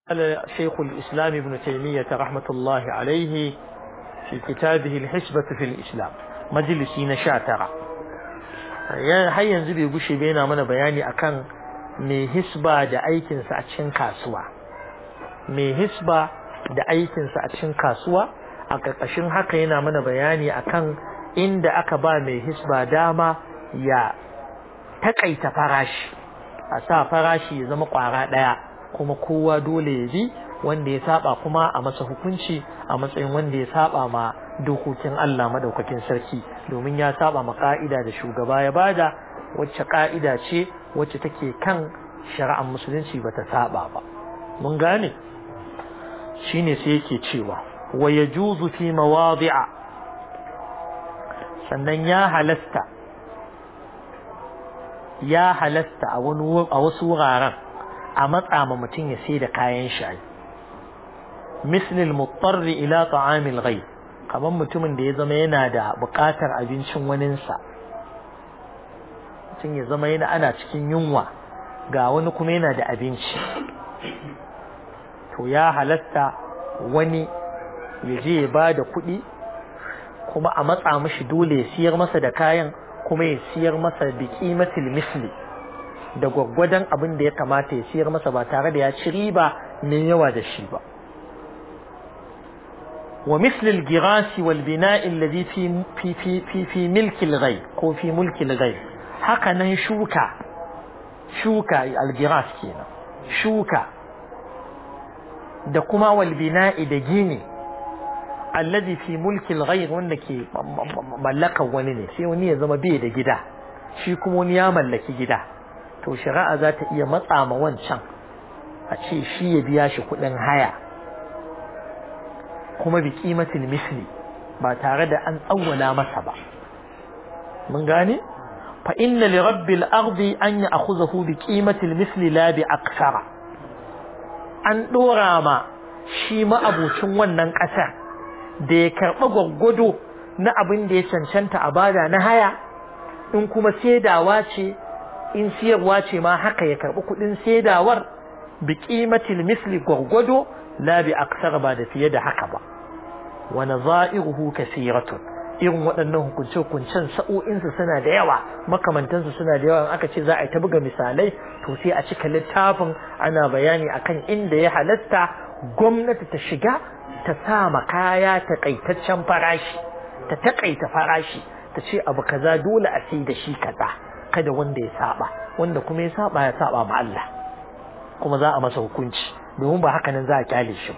قال شيخ الإسلام ابن تيمية رحمة الله عليه في كتابه الحسبة في الإسلام مجلسي نشاترة har yanzu bai gushe bai yana mana bayani akan mai hisba da aikinsa a cikin kasuwa mai hisba da aikinsa a cikin kasuwa a ƙarƙashin haka yana mana bayani akan inda aka ba mai hisba dama ya taƙaita farashi a sa farashi ya zama ƙwara ɗaya kuma kowa dole ya bi wanda ya saba kuma a masa hukunci a matsayin wanda ya saba ma dokokin Allah madaukakin sarki domin ya saba ma ka'ida da shugaba ya bada wacce ka'ida ce wacce take kan shari'ar musulunci bata saba ba mun gane shine sai yake cewa wa yajuzu fi mawadi'a sannan ya halasta ya halasta a wani a wasu wuraren a matsa ma mutum ya sai da kayan shayi mislil mutarri ila ta'amil ghayb kamar mutumin da ya zama yana da buƙatar abincin waninsa mutum ya zama yana ana cikin yunwa ga wani kuma yana da abinci to ya halatta wani ya je ya ba da kuɗi kuma a matsa mashi dole ya siyar masa da kayan kuma ya siyar masa bi qimatil misli da gwaggwadon abin da ya kamata ya siyar masa ba tare da ya ci riba mai yawa da shi ba ومثل الجراس والبناء الذي في في في في في ملك الغير أو في ملك الغير هكذا شوكا شوكا الجراس كينا شوكا da kuma wal bina'i da gini alladhi fi mulki al-ghayr wanda ke mallakan wani ne sai wani ya zama bai da gida shi kuma wani ya mallaki gida to shari'a za ta iya matsa ma wancan a ce shi ya biya shi kuɗin haya kuma bi kimatin misli ba tare da an tsawwala masa ba mun gane fa inna li rabbil ardi an ya'khudhahu bi qimatil misli la bi aksara an dora ma shi ma'abucin wannan ƙasar da ya karɓa gwaggwado na abin da ya cancanta a bada na haya in kuma saidawa ce in siyarwa ce ma haka ya karɓi kuɗin saidawar bi qimatil misli gwaggwado la bi aksara ba da fiye da haka ba wa nazairuhu kasiratun irin waɗannan hukunce hukuncen sa'o'insu suna da yawa makamantansu suna da yawa aka ce za a yi ta buga misalai to sai a cika littafin ana bayani akan inda ya halatta gwamnati ta shiga ta sa ma kaya takaitaccen farashi ta takaita farashi ta ce abu kaza dole a sai da shi kaza kada wanda ya saba wanda kuma ya saba ya saba ma Allah kuma za a masa hukunci domin ba haka nan za a kyale shi ba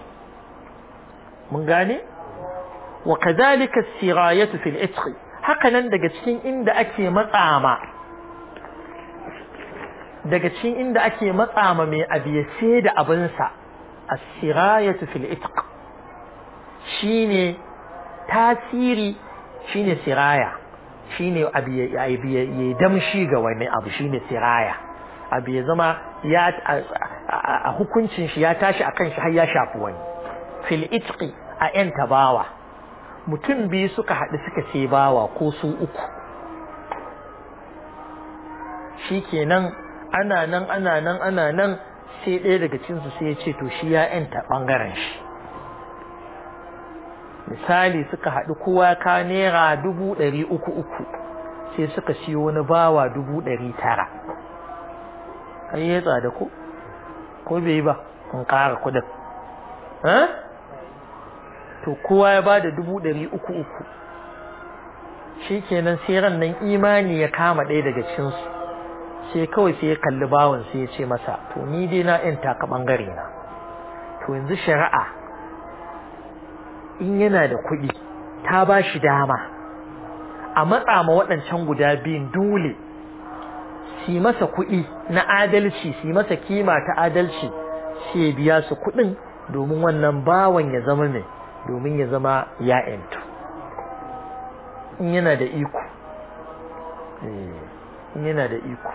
mun gane wa kadhalika as-sirayatu fil itqi haka nan daga cikin inda ake matsama daga cikin inda ake matsama mai abiye sai da abin sa as-sirayatu fil itq shine tasiri shine siraya shine abiye abiye damshi ga wani abu shine siraya abu ya zama ya a hukuncin shi ya tashi akan shi har ya shafi wani fil itqi a yan tabawa mutum biyu suka haɗu suka ce bawa ko su uku shikenan ana nan ana nan ana nan sai ɗaya daga cinsu sai ya ce to shi ya yanta ɓangaren shi misali suka haɗu kowa ka naira dubu ɗari uku uku sai suka siyo wani bawa dubu ɗari tara an yi tsada ko ko bai yi ba in ƙara kuɗin to kowa ya bada dubu ɗari uku uku shi kenan sai ran nan imani ya kama ɗaya daga cikinsu sai kawai sai ya kalli bawan sai ya ce masa to ni dai na yan taka ɓangare na to yanzu shari'a in yana da kuɗi ta ba shi dama a matsa ma waɗancan guda biyun dole si masa kuɗi na adalci si masa kima ta adalci sai ya biya su kuɗin domin wannan bawan ya zama mai domin ya zama ya'yantu in yana da iko in yana da iko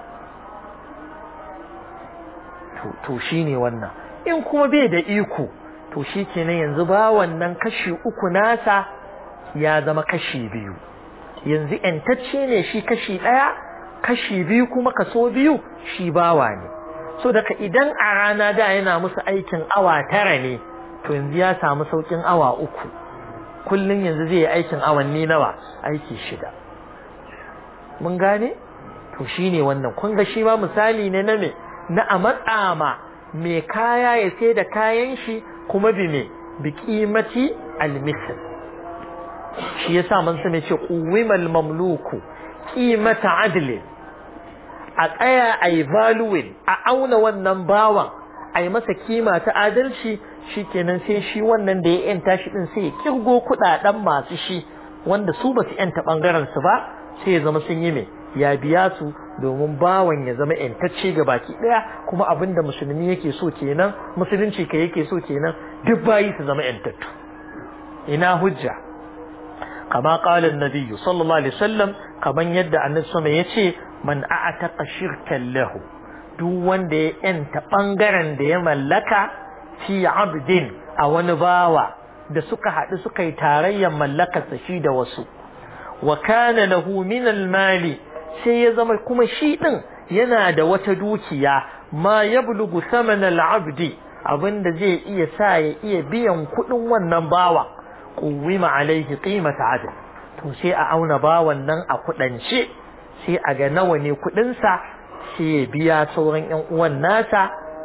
to shi ne wannan in kuma bai da iko to shi kenan yanzu ba wannan kashi uku nasa ya zama kashi biyu yanzu ‘yantacce ne shi kashi ɗaya kashi biyu kuma kaso biyu shi bawa ne so daga idan a rana da yana musu aikin awa tara ne to yanzu ya samu saukin awa uku kullum yanzu zai yi aikin awanni nawa aiki shida mun gane to shine wannan kun ga shi ma misali ne na me na a matsama mai kaya ya sai da kayan shi kuma bi me bi kimati almisl shi yasa mun san ce quwimal mamluku qimata adli a tsaya a yi valuing a auna wannan bawan a yi masa kima ta adalci shikenan sai shi wannan da ya yanta shi din sai ya kirgo kudaden masu shi wanda su ba su yanta bangaren su ba sai ya zama sun yi me ya biya su domin bawan ya zama yantacce ga baki daya kuma abinda musulmi yake so kenan musulunci ka yake so kenan duk bayi su zama yantattu ina hujja kama qala an-nabi sallallahu alaihi wasallam kaman yadda annabi sama yace man a'taqa shirkan lahu duk wanda ya yanta bangaren da ya mallaka fi abdin a wani bawa da suka haɗu suka yi tarayyar mallakarsa shi da wasu wa kana lahu min al-mali sai ya zama kuma shi din yana da wata dukiya ma yablugu thaman al-abdi abinda zai iya sa ya iya biyan kudin wannan bawa quwima alaihi qimata adl to sai a auna bawan nan a kudance sai a ga nawa ne kudin sa sai ya biya sauran yan uwan nasa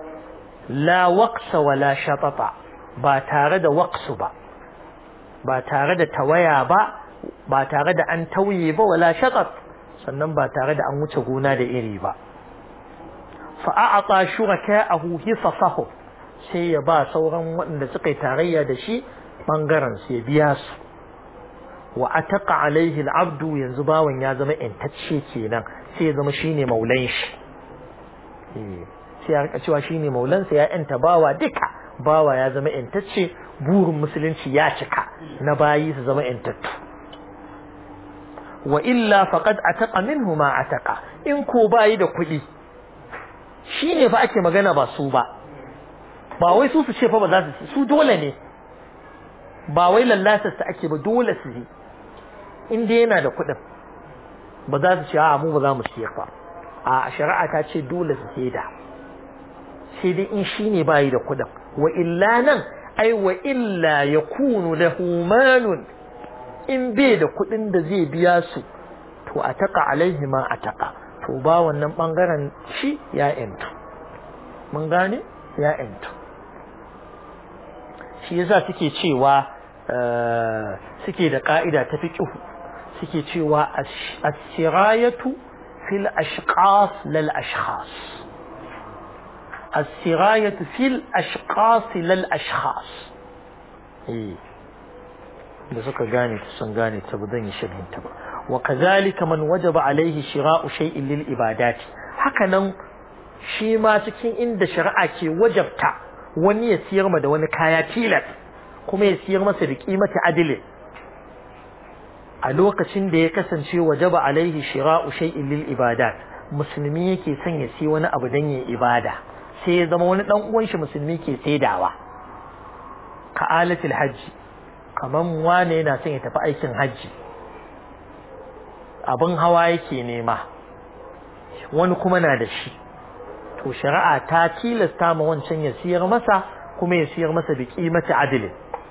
la waqsa wala shatata ba tare da waqsu ba ba tare da tawaya ba ba tare da an tauye ba wala shatat sannan ba tare da an wuce gona da iri ba fa'a'ata shuraka'ahu hisasahu sai ya ba sauran waɗanda suka yi tarayya da shi bangaren sai biya su wa ataqa alaihi al'abdu yanzu bawan ya zama intacce kenan sai ya zama shine maulan shi sai ya rika cewa shine maulan sa ya yanta bawa duka bawa ya zama intacce burin musulunci ya cika na bayi su zama intattu wa illa faqad ataqa minhu ma ataqa in ko bayi da kuɗi shine fa ake magana ba su ba ba wai su su ce fa ba za su su dole ne ba wai lallasa su ake ba dole su yi in dai yana da kuɗin ba za su ce a mu ba za mu siyar ba a shari'a ta ce dole su sai da sai dai in shine bayi da kuɗin wa illa nan ai wa illa yakunu lahu malun in bai da kuɗin da zai biya su to a taƙa alaihi ma a taƙa to ba wannan ɓangaren shi ya ‘yantu mun gane ya ‘yantu shi yasa suke cewa suke da ƙa'ida ta fi ƙihu suke cewa asirayatu fil ashqas lal ashkhas asirayatu fil ashqas lal ashkhas eh da suka gane ta sun gane ta ba zan yi shirin ta ba wa kazalika man wajaba alaihi shira'u shay'in lil ibadati haka nan shi ma cikin inda shari'a ke wajabta wani ya siyar ma da wani kaya tilas kuma ya siyar masa da kimati adilin a lokacin da ya kasance wajaba alaihi shira'u shay'in lil ibadat musulmi yake son ya siya wani abu dan yin ibada sai ya zama wani dan uwan shi musulmi ke saidawa ka alatil hajji kaman wane yana son ya tafi aikin hajji abin hawa yake nema wani kuma na da shi to shari'a ta tilasta ma wancan ya siyar masa kuma ya siyar masa bi qimati adli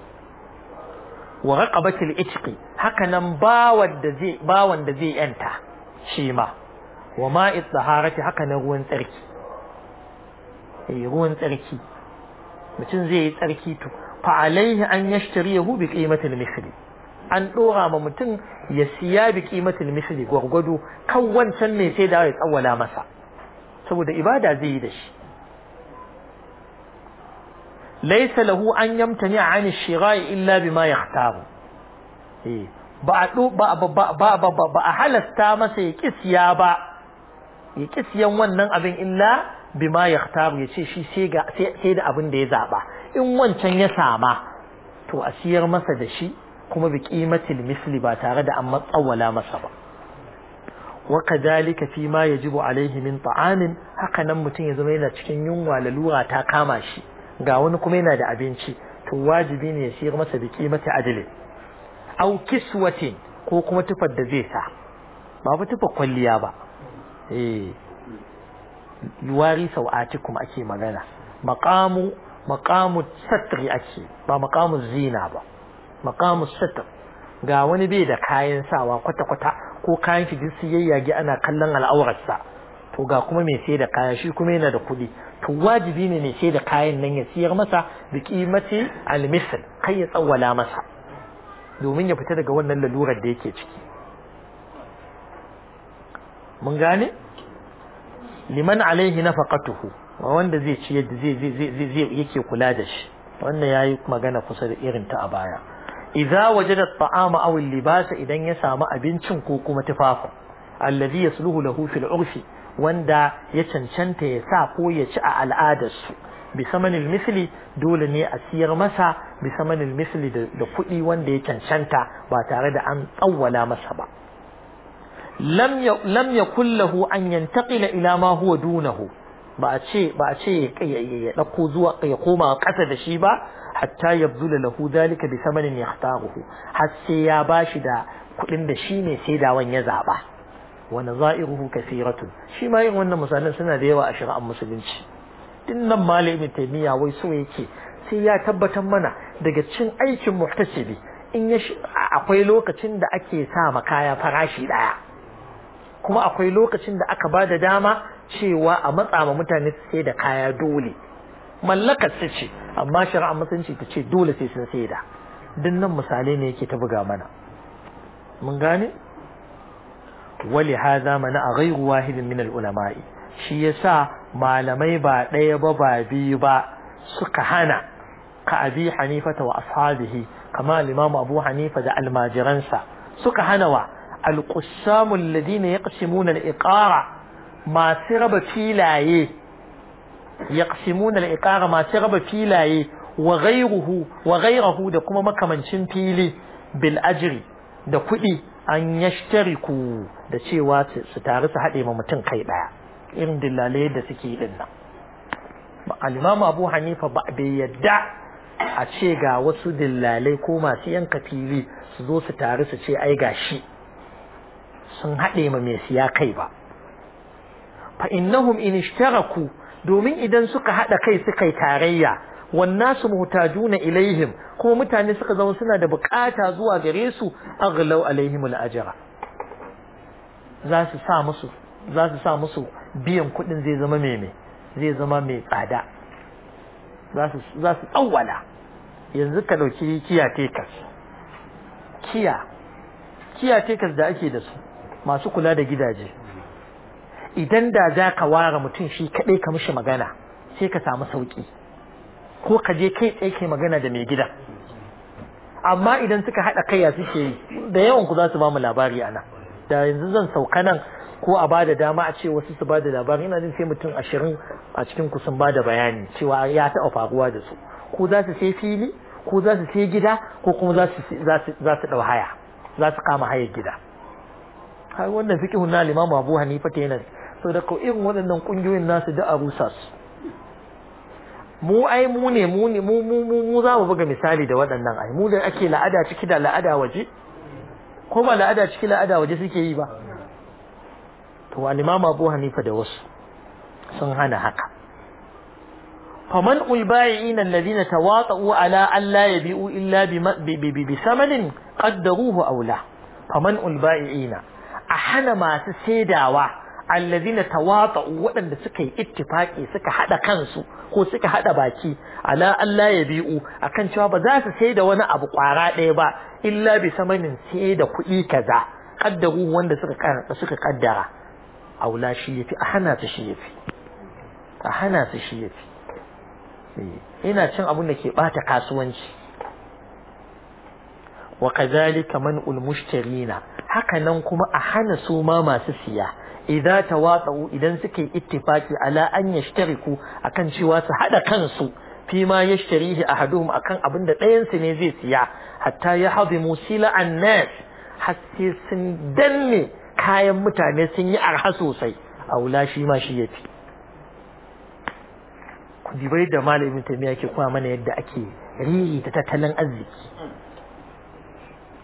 wa raqabatil itqi haka nan bawan da zai bawan da zai yanta shi ma wa ma'i taharati haka nan ruwan tsarki eh ruwan tsarki mutum zai yi tsarki to fa alaihi an yashtariyahu bi qimatil misli an dora ma mutum ya siya bi qimatil misli gwargwado kan wancan ne sai da ya tsawala masa saboda ibada zai yi da shi laysa lahu an yamtani an ash-shira'i illa bima yahtaru eh ba ba ba ba ba a halasta masa ya kisiya ba ya kisiyan wannan abin illa bima yahtaru ya ce shi sai ga sai da abin da ya zaba in wancan ya sama to a siyar masa da shi kuma bi qimatil misli ba tare da an matsawala masa ba wa kadhalika fi ma yajibu alaihi min ta'amin haka nan mutum ya zama yana cikin yunwa lalura ta kama shi ga wani kuma yana da abinci to wajibi ne ya siyar masa bi qimati adlin aw kiswatin ko kuma tufar da zai sa ba fa tufar kwalliya ba eh yuwari sau'atikum ake magana maqamu maqamu satri ake ba maqamu zina ba maqamu satr ga wani bai da kayan sawa kwata kwata ko kayan shi duk yayyage ana kallon al'aurarsa to ga kuma mai sai da kaya shi kuma yana da kuɗi to wajibi ne mai sai da kayan nan ya siyar masa da kimati al-misl kai ya tsawwala masa domin ya fita daga wannan lalurar da yake ciki mun gane liman alaihi nafaqatuhu wanda zai ci yadda zai zai zai yake kula da shi wannan yayi magana kusa da irin ta a baya idza wajada at-ta'ama aw al-libasa idan ya samu abincin ko kuma tufafin alladhi yasluhu lahu fil urfi wanda ya cancanta ya sa ko ya ci a al'adarsu bi samanil misli dole ne a siyar masa bi samanil misli da kuɗi wanda ya cancanta ba tare da an tsawwala masa ba lam ya kullahu an yantaqila ila ma huwa dunahu ba a ce ba a ce ya dauko zuwa ya koma ƙasa da shi ba hatta yabzula lahu dalika bi samanin yahtaruhu har sai ya bashi da kuɗin da shi ne sai da wan ya zaba wa nazairuhu kathiratun shi ma yin wannan misalan suna da yawa a shari'ar musulunci dinnan malamin taymiya wai so yake sai ya tabbatar mana daga cin aikin muhtasibi in ya akwai lokacin da ake sa ma kaya farashi daya kuma akwai lokacin da aka bada dama cewa a matsa ma mutane su sai da kaya dole mallakar su ce amma shari'ar musulunci ta ce dole sai sun sai da dinnan misalai ne yake ta buga mana mun gane ولهذا منع غير واحد من العلماء shi yasa malamai ba ɗaya ba ba biyu ba suka hana ka abi hanifata wa ashabihi kama al-imam abu hanifa da almajiransa suka hana wa al-qussamu alladhina yaqsimuna al-iqara masu raba filaye yaqsimuna al-iqara masu raba filaye wa ghayruhu wa ghayruhu da kuma makamancin fili bil ajri da kuɗi an yashtariku da cewa su taru su haɗe ma mutum kai ɗaya irin dillalai da suke yi din nan al-imamu abu hanifa ba bai yadda a ce ga wasu dillalai ko masu yanka fili su zo su taru su ce ai gashi sun haɗe ma mai siya kai ba fa innahum in ishtaraku domin idan suka haɗa kai suka yi tarayya wannasu muhtajuna ilaihim kuma mutane suka zama suna da bukata zuwa gare su aghlaw alaihim al-ajra za su sa musu za su sa musu biyan kuɗin zai zama mai zai zama mai tsada za su za su tsawwala yanzu ka dauki kiya tekas kiya kiya tekas da ake da su masu kula da gidaje idan da za ka ware mutum shi kaɗai ka mishi magana sai ka samu sauƙi ko ka je kai tsaye kai magana da mai gida amma idan suka haɗa kai ya suke yi da yawan ku za su ba mu labari a nan da yanzu zan sauka nan ko a bada dama a ce wasu su bada labari ina jin sai mutum ashirin a cikin ku sun bada bayani cewa ya taɓa faruwa da su ko za su sai fili ko za su sai gida ko kuma za su za su ɗau haya za su kama hayar gida har wannan fiqhun na limamu Abu Hanifa ta yana so da ko irin waɗannan ƙungiyoyin nasu da a rusa su mu ai mu ne mu ne mu mu mu mu za mu buga misali da waɗannan ai mu da ake la'ada ciki da la'ada waje ko ba la'ada ciki la'ada waje suke yi ba to al-Imam Abu Hanifa da wasu sun hana haka faman ulbai'in alladhina tawata'u ala an la yabi'u illa bi samanin qaddaruhu aula faman ulbai'ina a hana masu saidawa alladhina tawata'u waɗanda suka yi ittifaki suka hada kansu ko suka hada baki ala Allah ya bi'u akan cewa ba za su sai da wani abu kwara ɗaya ba illa bi samanin sai da kuɗi kaza kaddaru wanda suka suka kaddara aula shi yafi a hana su shi yafi a hana su shi yafi ina cin abun da ke bata kasuwanci wa kadhalika man'ul mushtarina haka nan kuma a hana su ma masu siya idza tawatsu idan suke ittifaki ala an yashtariku akan cewa su hada kansu fi ma yashtarihi ahaduhum akan abin da ɗayan su ne zai siya hatta ya hadimu sila annas hasse sun danne kayan mutane sun yi arha sosai aula shi ma shi yafi ku dibai da malamin tamiya ke kuma mana yadda ake riri ta tattalin arziki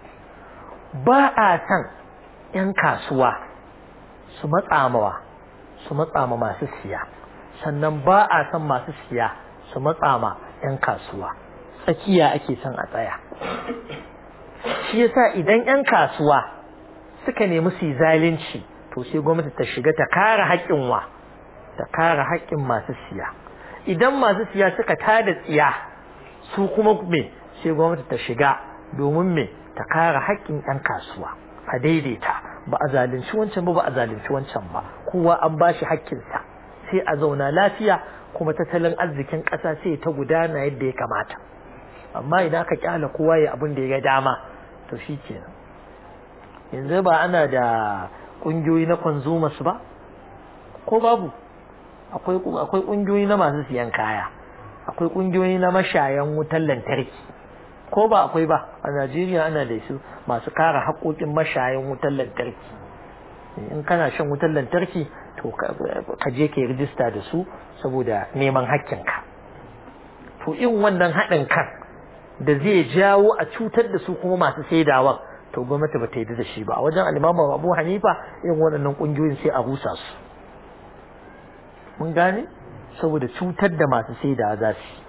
ba a san 'yan kasuwa su matsamawa su matsa ma masu siya sannan ba a son masu siya su matsa ma 'yan kasuwa tsakiya ake son a tsaya shi yasa idan 'yan kasuwa suka nemi su yi zalunci to sai gwamnati ta shiga ta kare haƙƙin wa ta kare haƙƙin masu siya idan masu siya suka tada tsiya su kuma me sai gwamnati ta shiga domin me ta kare haƙƙin 'yan kasuwa a daidaita ba a zalunci wancan ba ba a zalunci wancan ba kowa an ba shi haƙƙinsa sai a zauna lafiya kuma tattalin arzikin ƙasa sai ta gudana yadda ya kamata amma idan aka kyala kowa ya abin da ya ga dama to shi kenan yanzu ba ana da ƙungiyoyi na consumers ba ko babu akwai akwai ƙungiyoyi na masu siyan kaya akwai ƙungiyoyi na mashayan wutar lantarki ko ba akwai ba a Najeriya ana da su masu kare haƙoƙin mashayan wutar lantarki in kana shan wutar lantarki to ka je ka yi rijista da su saboda neman haƙƙinka to in wannan haɗin kan da zai jawo a cutar da su kuma masu saidawa to gwamnati ba ta yi da shi ba a wajen alimamu abu hanifa irin waɗannan ƙungiyoyin sai a rusa su mun gane saboda cutar da masu saidawa za su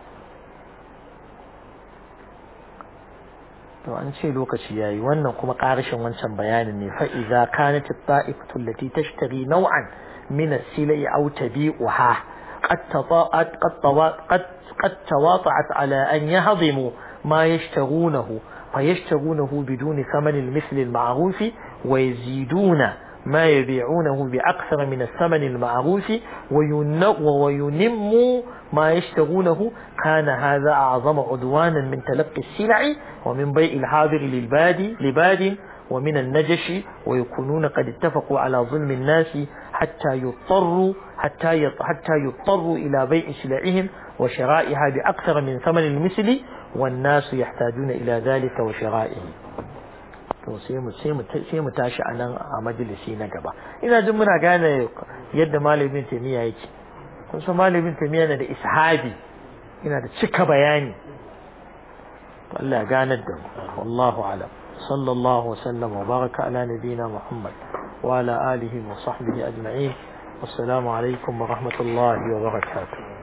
to an ce lokaci yayi wannan kuma ƙarashin wancan bayanin ne fa idza kanat at-ta'ifatu allati tashtari naw'an min as-silai aw tabi'uha qad tata'at qad qad qad tawata'at ala an yahdimu ma yashtarunahu fayashtarunahu biduni thaman al-mithl al-ma'ruf wa yaziduna ما يبيعونه بأكثر من الثمن المعروف وينموا ما يشترونه كان هذا أعظم عدوانا من تلقي السلع ومن بيع الحاضر للبادي لباد ومن النجش ويكونون قد اتفقوا على ظلم الناس حتى يضطروا حتى حتى يضطروا إلى بيع سلعهم وشرائها بأكثر من ثمن المثل والناس يحتاجون إلى ذلك وشرائه to sai mu sai mu sai mu tashi a nan a majalisi na gaba ina jin muna gane yadda malamin tamiya yake kun san malamin tamiya na da ishabi ina da cika bayani to Allah ya ganar da mu wallahu alam sallallahu wasallam wa baraka ala nabina muhammad wa ala alihi wa sahbihi ajma'in wassalamu alaikum wa rahmatullahi wa barakatuh